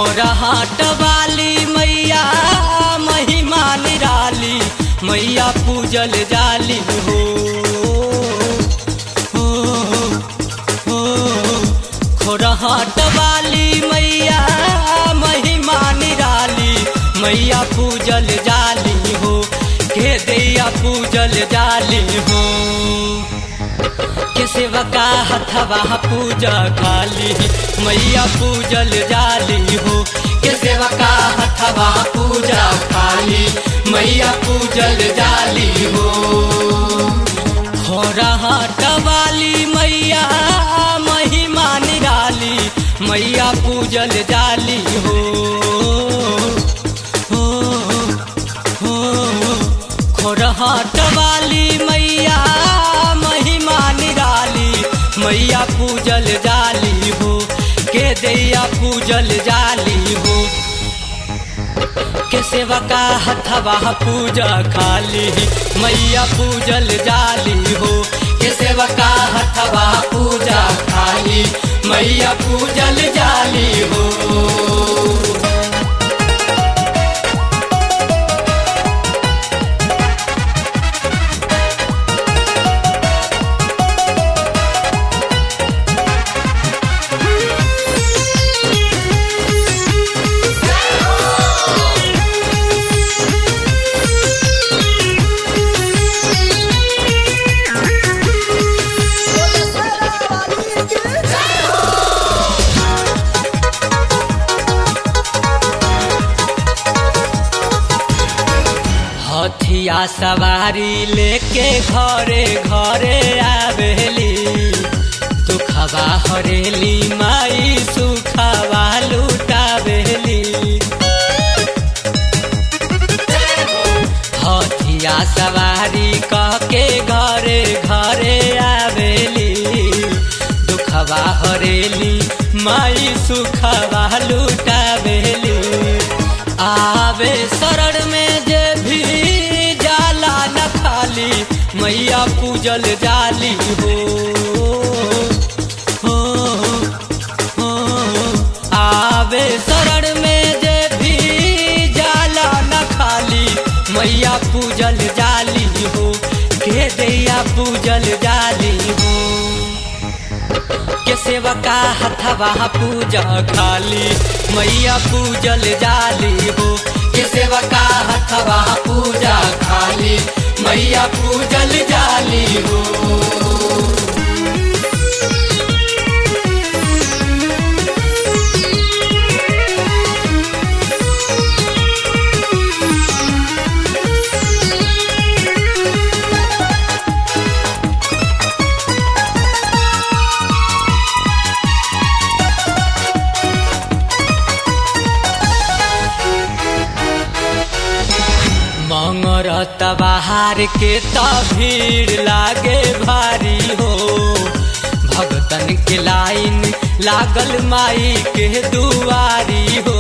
खोरहाट वाली मैया महिमा निराली मैया पूजल जाली हो हो, हो, खोरहाट वाली मैया महिमा निराली मैया पूजल जाली हो के दैया पूजल जाली हो के सेवका हथवा पूजा काली मैया पूजल जाली हो के सेवका हथवा पूजा काली मैया पूजल जाली हो खोरहाट वाली मैया महिमा निराली मैया पूजल जाली हो हो, हो, खोरहाट वाली मैया महिमा निराली मैया पूजल जाली हो के दैया पूजल जाली हो के सेवका हथवा पूजा खाली मैया पूजल जाली हो के सेवका हथवा पूजा खाली मैया पूजल जाली हो हथिया सवारी लेके घरे घरे आवेली दुखवा हरेली माई सुखवा लुटावेली हथिया सवारी कह के घरे घरे आवेली दुखवा हरेली माई सुखवा लुटावेली आवे शरण में जे भी जाला न खाली मैया पूजल जाली हो हो, हो, आवे शरण में जे भी जाला न खाली मैया पूजल जाली हो के दैया पूजल जाली हो के सेवका हथवा पूजा खाली मैया पूजल जाली हो के सेवका हथवा पूजा खाली मैया पूजल जाली हो मंगरत बाहर के त भीड़ लागे भारी हो भगतन के लाइन लागल माई के दुआरी हो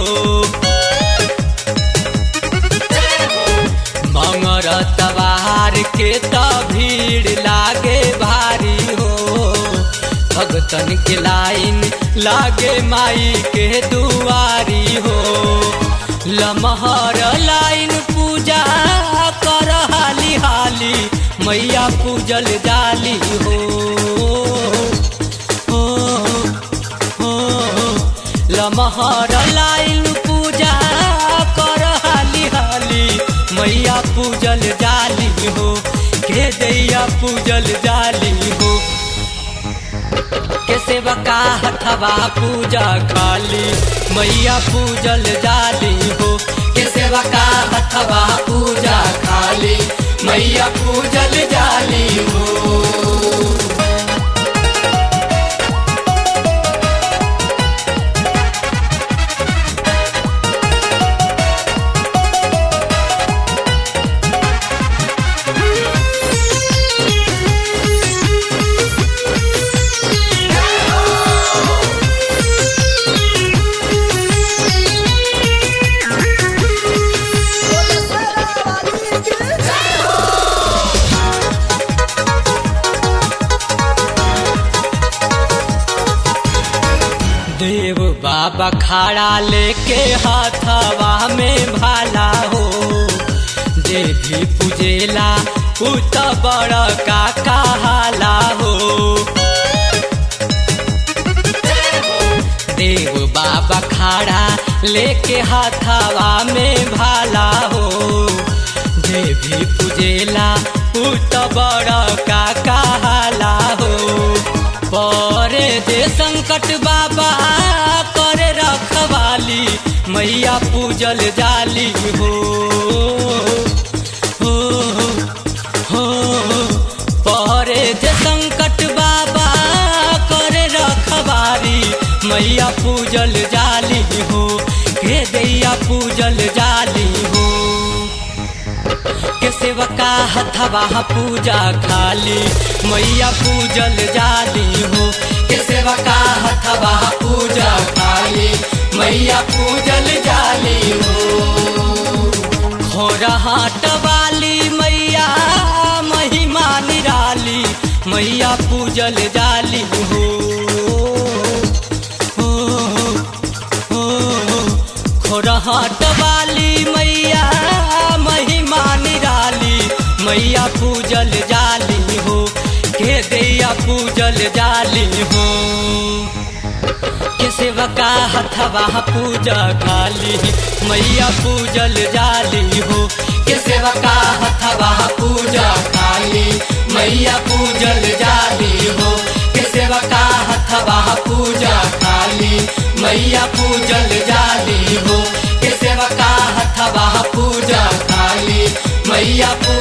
मंगरत बाहर के त भीड़ लागे भारी हो भगतन के लाइन लागे माई के दुआरी हो लमहर लाइन पूजा कर हाली हाली मैया पूजल जाली हो हो, हो, लमहर लाइन पूजा कर हाली हाली मैया पूजल जाली हो के दैया पूजल जाली हो के सेवका हथवा पूजा खाली मैया पूजल जाली हो के सेवका हथवा पूजा खाली मैया पूजल जाली हो देव बाबा खाड़ा लेके लेके हाथवा में भाला हो जे भी पूजेला उ त बड़ का कहाला हो देव बाबा खाड़ा लेके हाथावा में भाला हो जे भी पूजेला उ त बड़ का कहाला हो परे जे संकट बाबा करे रखवाली मैया पूजल जाली हो हो हो परे जे संकट बाबा करे रखवारी मैया पूजल जाली हो हे दैया पूजल जाली हो के सेवका हथवा पूजा खाली मैया पूजल जाली हो के सेवका हथवा पूजा खाली मैया पूजल जाली हो खोरा हाट वाली मैया महिमा निराली मैया पूजल जाली हो हो हो खोरहाट वाली मैया महिमा निराली मैया पूजल जाली हो के दैया पूजल जाली हो के सेवका हथवा पूजा खाली मैया पूजल जाली हो के सेवका हथवा पूजा खाली मैया पूजल जाली हो के सेवका हथवा पूजा खाली मैया पूजल जाली हो के सेवका हथवा पूजा खाली मैया पूजल